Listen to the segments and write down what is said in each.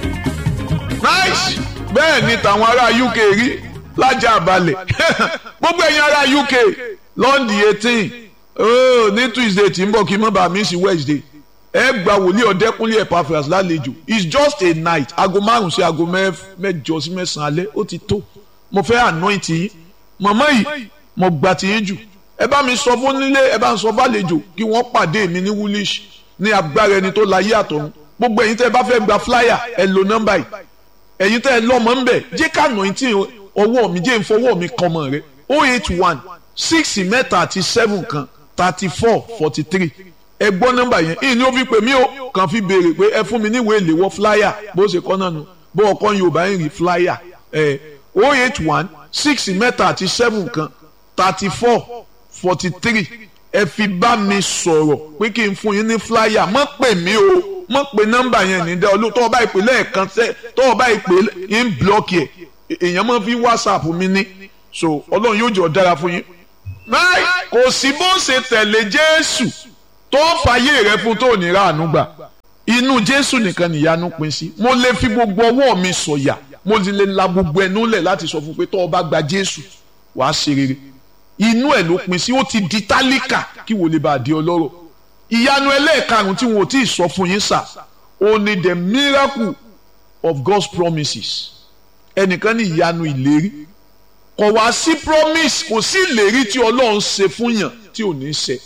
nice bẹ́ẹ̀ ni tàwọn ará UK rí lájà àbálẹ̀ gbogbo ẹ̀yin ará UK lọ́ndì eighteen oh, ní Tuesday tí ń bọ̀ kí n má bàa miss Wednesday ẹ gba wòlíì ọ̀dẹ́kúnlé Epaphras lálejò it's just a night aago márùn sí aago mẹ́jọ sí mẹ́sàn-án alẹ́ ó ti tó mo fẹ́ anoint yín màmá yìí mo gbà tí yín jù ẹ bá mi sọ fún nílé ẹ bá ń sọ fàlejò kí wọ́n pàdé mi ní woolish ní agbára ẹni tó láyé àtọ̀run gbogbo ẹ̀yin tẹ́ ẹ bá fẹ́ gba flyer ẹ lo nọ́mbà yìí ẹ̀yin tẹ́ ẹ lọ́mọ ń bẹ̀ jẹ́ ká anointing ọwọ́ mi jẹ́ ìfọwọ́ mi kan mọ̀ rẹ oh eight one six mẹ́ta àti seven kan thirty four forty three ẹ gbọ́ nọ́mbà yẹn ìyìn ni ó fi pè mí o kàn fi béèrè pé ẹ fún mi níwèé ìléwọ́ flyer bó ṣe kọ́ náà nu bó ọkọ Yorùbá ń rí flyer ẹ oh eight one six mẹ́ta àti seven kan thirty four forty three ẹ fi bá mi sọ̀rọ̀ pé kí n fún yín ní flyer mọ́ pè mí o mọ́ pè nọ́mbà yẹn ní dẹ́ olú tọ́ ọba ìpè lẹ́ẹ̀kan tẹ́ tọ́ ọba ìpè ń blọ́ọ̀kì ẹ̀ èèyàn máa fi whatsapp mi ní so ọlọ́run yóò jọ dára fún yín. náà kò sí bó ṣe tẹ̀lé jésù tó fàyè rẹ fún tó ní ráàánú gbà inú jésù nìkan nìyanu pín sí mo lè fi gbogbo ọwọ́ mi sọ̀yà mo lè la gbogbo ẹnu lẹ̀ láti sọ fún pé tó o bá gba jésù wàá ṣe rere inú ẹ̀ ló pín sí ó ti di tálíkà kí wò lè bá a di ọlọ́rọ̀ ìyanu ẹlẹ́ẹ̀karùn-ún tí wọn ò tí ì sọ fún yín sà ó ní the miracle of God's promises ẹnìkan ní ìyanu ìlérí kò wá sí promise kò sí ìlérí tí ọlọ́run ṣe fún yàn tí ò ní ṣe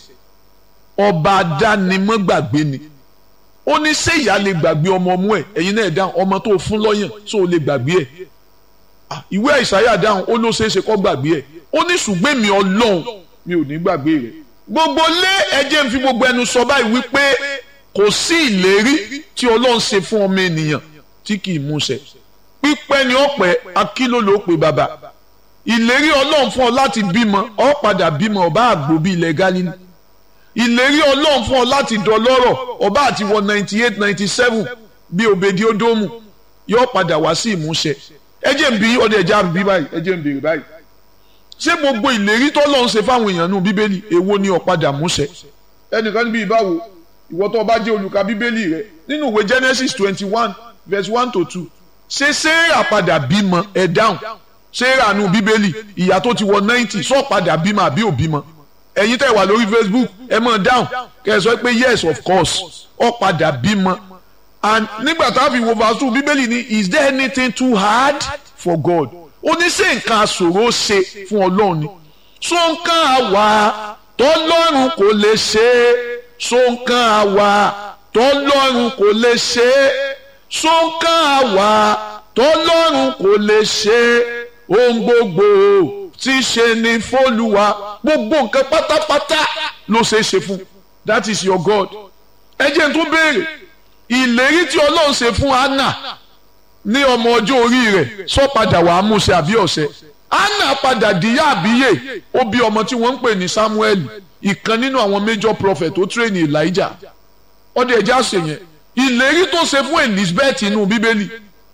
ọba adánimọ́gbàgbé ni ó ní ṣé ìyá lè gbàgbé ọmọ ọmú ẹ̀ ẹ̀yin náà dáhùn ọmọ tó fún lọ́yàn tó lè gbàgbé ẹ̀ ìwé àìsàyà dáhùn ó ló ṣeé ṣe kó gbàgbé ẹ̀ ó ní ṣùgbọ́n mi ọlọ́run mi ò ní gbàgbé rẹ̀ gbogbo lé ẹjẹ́ ń fi gbogbo ẹnu sọ báyìí wípé kò sí ìlérí tí ọlọ́run ṣe fún ọmọ ènìyàn tí kì í múṣẹ pípẹ́ ni ọ̀pẹ akíló ló pe bàbá ìlérí ọlọ́run fún ọ láti bímọ ọ padà bímọ ọba àgbò bíi ilẹ̀ Gálílì ìlérí ọlọ́run fún ọ láti dọlọ́rọ̀ ọba àti wọ ninety eight ninety seven bí òbèdí ódómù yóò padà wá sí ìmúṣẹ ẹ jẹ́ ń bí ọdẹ ẹja bí báyìí ẹ jẹ́ ń béèrè báyìí ṣé gbogbo ìlérí tó lọ́n ṣe fáwọn èèyàn nù bíbélì èwo ni ó padà múṣẹ ẹnìkan níbi ìbáwo ìwọ tó bá jẹ́ olùka bíbélì rẹ nínú ìwé Genesis twenty one verse one to two ṣé Séérà padà bímọ ẹ dáhùn Séérà nù bíbélì ìyá tó ti wọ ninety sọ padà bímọ àbí ò bímọ ẹ̀yin tẹ́ wà lórí Facebook ẹ mọ̀ dáhùn kẹ́ ẹ sọ pé yes of course ó padà bímọ and nígbà tá a fi wo verse two bíbélì ni is there anything too hard for God ó ní ṣé nǹkan àṣòro ṣe fún ọlọ́run ni so nǹkan àwa tọ́lọ́run kò lè ṣe é so nǹkan àwa tọ́lọ́run kò lè ṣe é so nǹkan àwa tọ́lọ́run kò lè ṣe é ohun gbogbo tí ṣe ni fÓlúwa gbogbo nǹkan pátápátá ló ṣe é ṣe fún that is your God ẹ jẹ́ n tún béèrè ìlérí tí ọlọ́run ṣe fún Anna ní ọmọ ọjọ́ orí rẹ̀ sọ padà wàá múṣẹ àbí ọ̀sẹ̀ anna padà díyà àbíyè ó bí ọmọ tí wọ́n ń pè ní samuel ìkan nínú àwọn major prophet tó tírèèni elijah ọdẹ ẹja ṣe yẹn ìlérí tó ṣe fún elizabeth inú bíbélì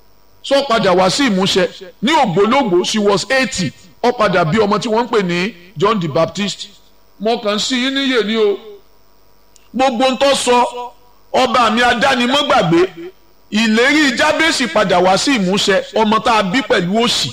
sọ padà wá sí ìmúṣẹ ní ògbólógbò she was eighty ó padà bí ọmọ tí wọ́n ń pè ní john the baptist mo kàn sí yín níyè ní o gbogbo ń tọ́ sọ ọba mi adánimọ́gbàgbé ìlérí jábèsì padà wá sí ìmúṣẹ ọmọ tá a bí pẹ̀lú òṣì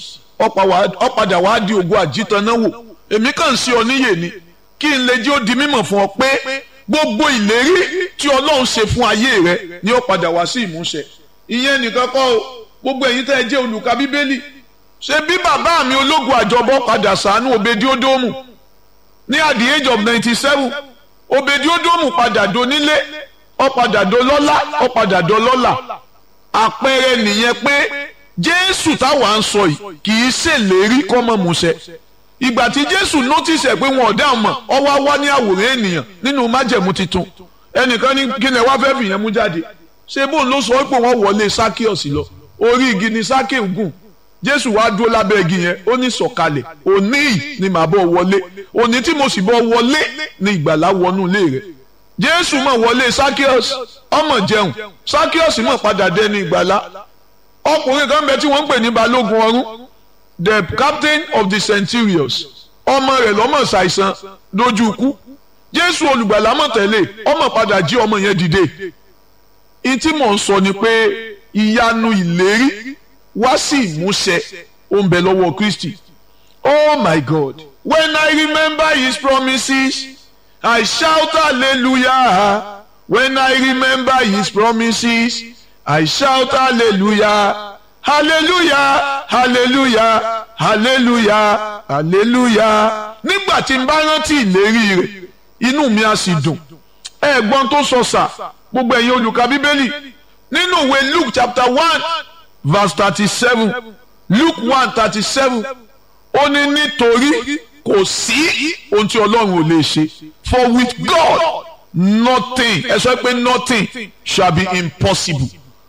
ó padà wá di ògo àjítanáwò èmi kàn sí ọ níyè ni kí n lè jẹ́ ó di mímọ̀ fún ọ pé gbogbo ìlérí tí ọlọ́run ṣe fún ayé rẹ ni ó padà wá sí ìmúṣẹ ìyẹn nìkan kọ́ o gbogbo ẹ̀yin tẹ́ ẹ jẹ́ olùka bíbélì ṣe bí bàbá mi ológun àjọbọ padà sànú Obediodomu ní at the age of ninety seven Obediodomu padà donílé ó padà dolọ́lá ó padà dolọ́lá àpẹẹrẹ nìyẹn pé jésù táwa ń sọ yìí kì í ṣèlérí kọ́mọ musẹ ìgbà tí jésù notice ẹ̀ pé wọn ò dáhùn mọ̀ ọ wá wá ní àwòrán ènìyàn nínú májẹ̀mú titun ẹnìkan ní kí ni ẹ wá fẹ́ fìyẹn mú jáde ṣé bóun ló sọ pé wọ́n wọlé sákíọ̀sì lọ orí igi ni sákíọ̀ gùn jésù wá dúró lábẹ́ igi yẹn ó ní sọ̀kalẹ̀ òní yìí ni màá bọ̀ wọlé òní tí mo sì bọ̀ wọlé ni ìgbàlá wọnú ilé rẹ̀ jésù mọ̀ wọlé sákíọ̀sì ọmọ jẹun sákíọ̀sì mọ̀ padà dẹni ìgbàlá ọkùnrin kan bẹ tí wọ́n ń pè ní balógun ọ̀rún the captain of the centurions ọmọ rẹ̀ lọ́mọ ṣàìsàn lójú ikú jésù olùgbàlà mọ̀ tẹ́lẹ̀ ọmọ padà jí ọmọ yẹn dìde ìtí mò ń sọ ni pé ìyanu ìlérí wá sí ìmúṣẹ ó ń bẹ lọ́wọ́ Kristi oh my God when I remember his promises I shout hallelujah when I remember his promises I shout hallelujah hallelujah hallelujah hallelujah hallelujah nígbà tí n bá rántí ìlérí rẹ̀ inú mi á sì dùn ẹ̀gbọ́n tó sọ sà gbogbo ẹ̀yin olùkà bíbélì nínú ìwé Luke chapter one verse thirty seven Luke one thirty seven ó ní nítorí kò sí ohun tí Ọlọ́run ò lè ṣe for with God nothing ẹ sọ pé nothing shall be impossible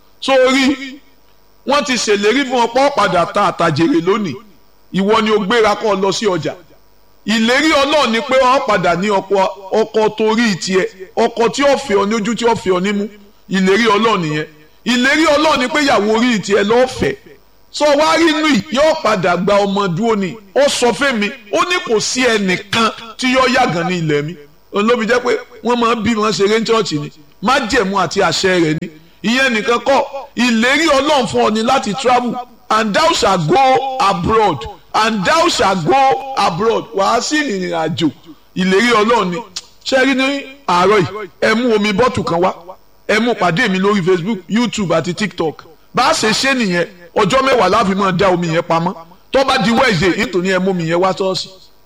sórí wọ́n ti ṣèlérí fún ọ̀pọ̀ padà ta àtàjèrè lónìí ìwọ ni o gbéra kọ́ lọ sí ọjà ìlérí Ọlọ́run ni pé ọ padà ní ọkọ ọkọ torí tiẹ̀ ọkọ tí ó fẹ́ ọ ní ojú tí ó fẹ́ ọ nímú ìlérí Ọlọ́run nìyẹn ìlérí Ọlọ́run ni pé ìyàwó orí tiẹ̀ lọ́ọ̀fẹ́ sọ wá rí inú yìí yóò padà gba ọmọ dúró ni ó sọ fẹ́mi ó ní kò sí ẹnìkan tí yóò yàgàn ní ilẹ̀ mi òun ló fi jẹ́ pé wọ́n máa ń bí wọn ṣeré ní ṣọ́ọ̀ṣì ni májẹ̀mú àti àṣẹ rẹ̀ ni ìyẹn nìkan kọ́ ìlérí Ọlọ́run fún ọ ni láti travel and thou shall go abroad and thou shall go abroad wàá sí ìrìn àjò ìlérí Ọlọ́run ni ṣe rí ní àárọ̀ yìí ẹ mú omi bọ́tù kan wá ẹ mú pàdé mi lórí Facebook YouTube àti TikTok bá a ṣe ṣe nìyẹn ọjọ́ mẹ́wàá láfi máa dá omi yẹn pamọ́ tó bá di Wednesday nítorí ẹ mú omi yẹn wá ṣọ́ọ̀ṣì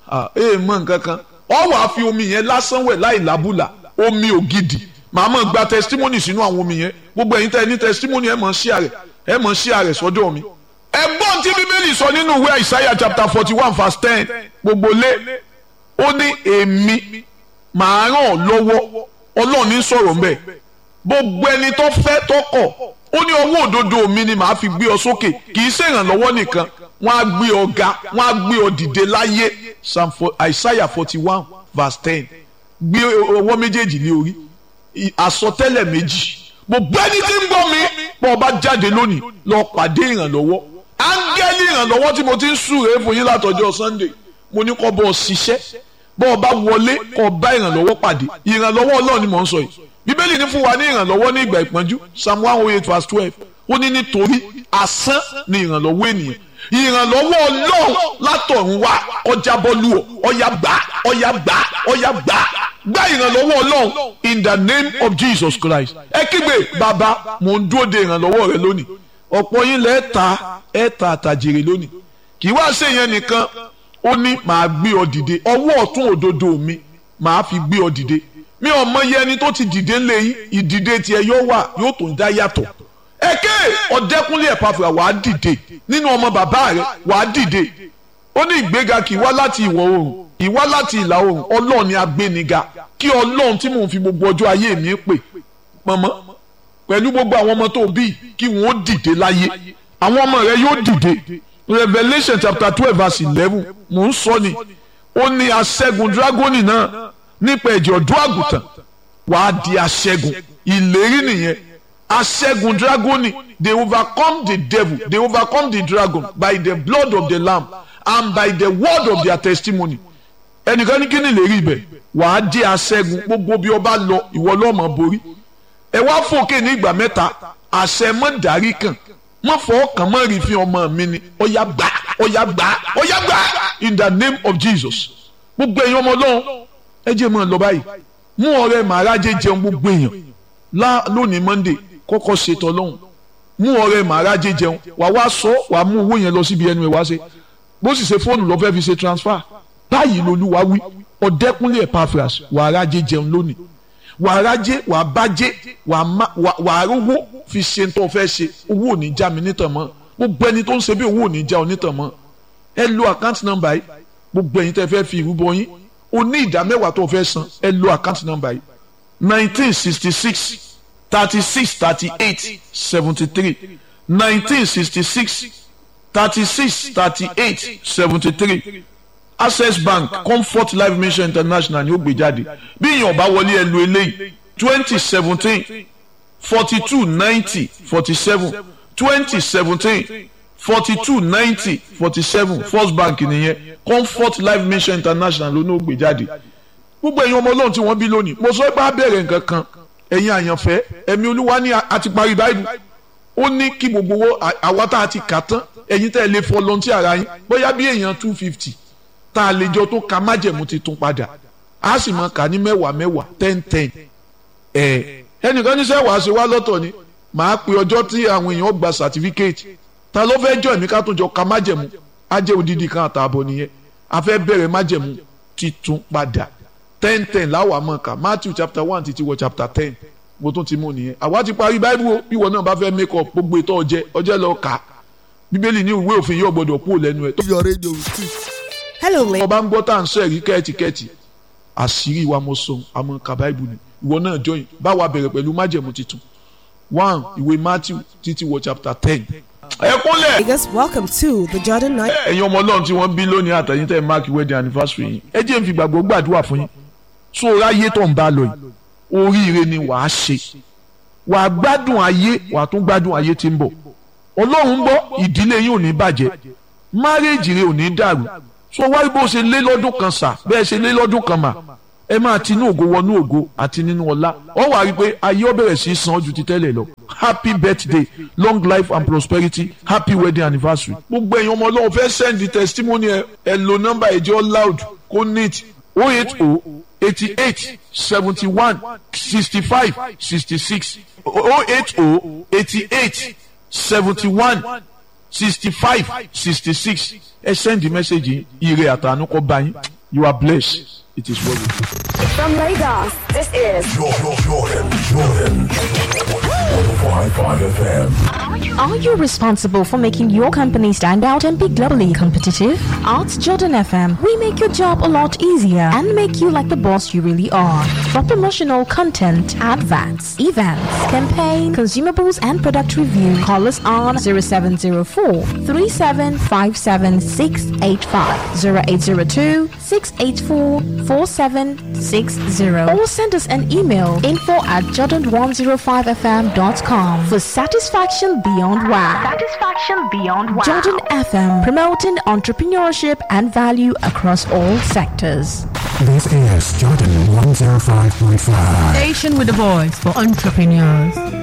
ẹ mọ nǹkan kan ọ wàá fi omi yẹn lásán wẹ̀ láì lábùlà omi ògidì màá mọ̀ gba testimony sínú àwọn omi yẹn gbogbo ẹ̀yin tẹ́ ẹ ní testimony ẹ mọ̀ ṣí àrẹ̀ ẹ mọ̀ ṣí àrẹ̀ sọ́dọ̀ mi. ẹ̀gbọ́n tí bíbélì sọ nínú ìwé Isaiah chapter forty one verse ten gbogbo lé ó ní èmi màá ràn ọ́ lọ́wọ́ ọlọ́run ní sọ̀rọ̀ mbẹ́ gbogbo ẹni tó fẹ́ tó kọ̀ ó ní ọwọ́ òdodo mi ni màá fi gbé ọ sókè kì í ṣe ìrànlọ́wọ́ nìkan wọ́n á gbé ọ ga wọ́n á gbé ọ dìde láyé Psalm Isaiah forty one verse ten gbé ọwọ́ méjèèjì lé orí àsọtẹ́lẹ̀ méjì gbogbo ẹni tí ń gbọ́ mi bọ́ ọ bá jáde lónìí lọ pàdé ìrànlọ́wọ́ áńgẹ́lì ìrànlọ́wọ́ tí mo ti ń súre fún yín látọjọ́ Sunday mo ní kọ́ bọ́ ọ ṣiṣẹ́ bọ́ ọ bá wọlé kọ́ bá ìrànlọ́wọ́ pàdé ìrànlọ́wọ́ Ọlọ́run ni mò ń sọ yìí bíbélì ní fún wa ní ìrànlọ́wọ́ ní ìgbà ìpọ́njú Psalm one oh eight verse twelve ó ní nítorí asán ni ìrànlọ́wọ́ ènìyàn ìrànlọ́wọ́ Ọlọ́run látọ̀run wá ọjà bọ́lú ọ ọ̀yà gbà ọ̀yà gbà ọ̀yà gbà gbà ìrànlọ́wọ́ Ọlọ́run in the name of Jesus Christ ẹ kígbe bàbá mò ń dúró de ìrànlọ́wọ́ rẹ lónìí ọ̀pọ̀ yín lẹ́ẹ̀ ta ẹ̀ ta àtàjèrè lónìí kì í wá ṣe yẹn nìkan ó ní màá gbé ọ dìde ọwọ́ ọ̀tún òdodo mi màá fi gbé ọ dìde mi ò mọ iye ẹni tó ti dìde ńlẹ̀ yín ìdìde tiẹ̀ yóò wà yóò tó ń dá yàtọ̀ ẹ̀kẹ́ ọ̀dẹ́kúnlé ẹ̀pàfà wàá dìde nínú ọmọ bàbá rẹ wàá dìde ó ní ìgbéga kì í wá láti ìwọ̀ oòrùn kì í wá láti ìlà oòrùn ọlọ́run ni agbéniga kí ọlọ́run tí mò ń fi gbogbo ọjọ́ ayé mi pè mọ̀mọ́ pẹ̀lú gbogbo àwọn ọmọ tó bí kí wọ́n ó dìde láyé àwọn ọmọ rẹ yóò dìde Revelation chapter twelve verse eleven mò ń sọ ni ó ní aṣẹ́gun dragoni náà nípa ẹ̀jẹ̀ ọ̀dọ́ àgùntàn wàá di aṣẹ́gun ìlérí nìyẹn aṣẹ́gun dragoni they overcome the devil they overcome the dragon by the blood of the lamb and by the word of their testimony ẹnìkan ní kí ni ìlérí ibẹ̀ wàá di aṣẹ́gun gbogbo bí ọba lọ ìwọ lọ́mọ borí ẹ wá fòkè ní ìgbà mẹ́ta àṣẹ mọ́ dárí kan mọ́ fọ́ kàn mọ́ rí fi ọmọ mi ni ọ̀yà gbà ọ̀yà gbà ọ̀yà gbà in the name of Jesus gbogbo ẹ̀yin ọmọ ọlọ́run ẹ jẹ́ mọ́ ọ lọ báyìí mú ọrẹ màrájẹ jẹun gbogbo èèyàn lónìí Monday kọ́kọ́ ṣètò ọlọ́run mú ọrẹ màrájẹ jẹun wà wá sọ wà mú owó yẹn lọ síbi ẹnu ẹ wá ṣe bó sì ṣe fóònù lọ fẹ́ fi ṣe transfer báyìí lolúwa wí ọ̀dẹ́kúnlé Epaphras wà á rájẹ jẹun lónìí wà á rájẹ wà á bájẹ wà á rówó fi ṣe tó fẹ́ ṣe owó ò ní já mi nítàn mọ́ gbogbo ẹni tó ń ṣe bí owó ò ní já ọ nítàn mọ́ ẹ lo àkáǹtì nọ́mbà yìí gbogbo ẹ̀yin tẹ́ fẹ́ fi ìrúbọ yín o ní ìdá mẹ́wàá tó fẹ́ san ẹ lo àkáǹtì nọ́mbà yìí nineteen sixty six thirty six thirty eight seventy three nineteen sixty six thirty six thirty eight seventy three access bank comfort life mission international ni ó gbé jáde bí èèyàn bá wọlé ẹ lo eléyìí twenty seventeen forty two ninety forty seven twenty seventeen forty two ninety forty seven first bank nìyẹn comfort life mission international ló ní ó gbé jáde gbogbo ẹ̀yin ọmọ ọlọ́run tí wọ́n bí lónìí mo sọ pé á bẹ̀rẹ̀ nǹkan kan ẹ̀yin àyànfẹ́ ẹ̀mí olúwa ní a ti parí báyìí ó ní kí gbogbo owó àwa tá a ti kà tán ẹ̀yin tẹ́ ẹ lè volunteer ara yín bóyá bí èèyàn two fifty tá a lè jọ tó ka májẹ̀mú ti tún padà a sì máa kà ní mẹ́wàá mẹ́wàá ten ten ẹ̀ ẹnìkan ní sẹ́wàá ṣe wá lọ́tọ̀ ni màá pe ọjọ́ tí àwọn èèyàn gba certificate ta ló fẹ́ jọ ẹ̀mí ká tún jọ ka májẹ̀mú á jẹ́ odidi kan àtààbọ̀ nìyẹn a fẹ́ bẹ̀rẹ̀ májẹ̀mú titun padà ten ten láwa mọ̀ ká Matthew chapter one títí wọ chapter ten mo tún ti mú nìyẹn àwa ti parí báíbù o bí wọn náà bá fẹ́ make up gbogbo ètò ọjẹ́ ọjẹ́ lọ kà á bíbélì ní ìwé òfin yóò gbọdọ̀ kúrò lẹ́nu ẹ̀. your radio will speak. Hello, ladies. ọba ń gbọ́ tá à ń sọ ẹ̀rí kẹ́ẹ̀tìkẹ́ẹ̀tì àṣírí wa mo sọ àmọ́ ka báíbù ni ìwọ náà join báwa bẹ̀rẹ̀ pẹ̀lú májẹ̀mú titun one ìwé Matthew títí wọ chapter ten. ẹ kúnlẹ̀ Vegas, welcome to the Jordan Night. ẹ̀yin ọmọ ọlọ́run tí wọ́n bí lónìí àtẹ̀yìn tẹ̀ mark wedding anniversary yìí ẹ jẹ́ n fi gbàgbọ́ gbàdúrà fún yín tó o ráyé tó ń bá lọ yìí oríire ni wàá ṣe wàá gbádùn ayé wàá tún gbádùn ayé tí ń bọ̀ ọlọ́run ń bọ̀ ìdílé yín ò ní bàjẹ́ márèèjì rẹ ò ní dàrú so wáyé bó ṣe lé lọ́dún kan sà bẹ́ẹ̀ ṣe lé lọ́dún kan mà ẹ máa ti inú ògo wọnú ògo àti nínú ọlá ọ wàá rí i pé ayé ó bẹ̀rẹ̀ sí í san ju ti tẹ́lẹ̀ lọ happy birthday long life and prosperity happy wedding anniversary. gbogbo èèyàn ọmọ ọlọ́run fẹ́ send the testimony ẹ ẹ lo nọ́mbà ẹ̀jẹ̀ loud kó neat oh eight oh eighty eight seventy one sixty five sixty six oh eight oh eighty eight seventy one sixty five sixty six ẹ send the message yìí ire àtànú kó bá yín you are blessed it is well with you. From Lagos, this is Jordan, Jordan, Jordan. 105.5 FM. Are you responsible for making your company stand out and be globally competitive? At Jordan FM, we make your job a lot easier and make you like the boss you really are. For promotional content, adverts, events, campaign, consumables, and product review, call us on 0704 3757685, 0802 684 4760, or send us an email info at jordan105fm.com for satisfaction beyond wow. Satisfaction beyond wow. Jordan FM, promoting entrepreneurship and value across all sectors. This is Jordan 105.5. Station with a voice for entrepreneurs.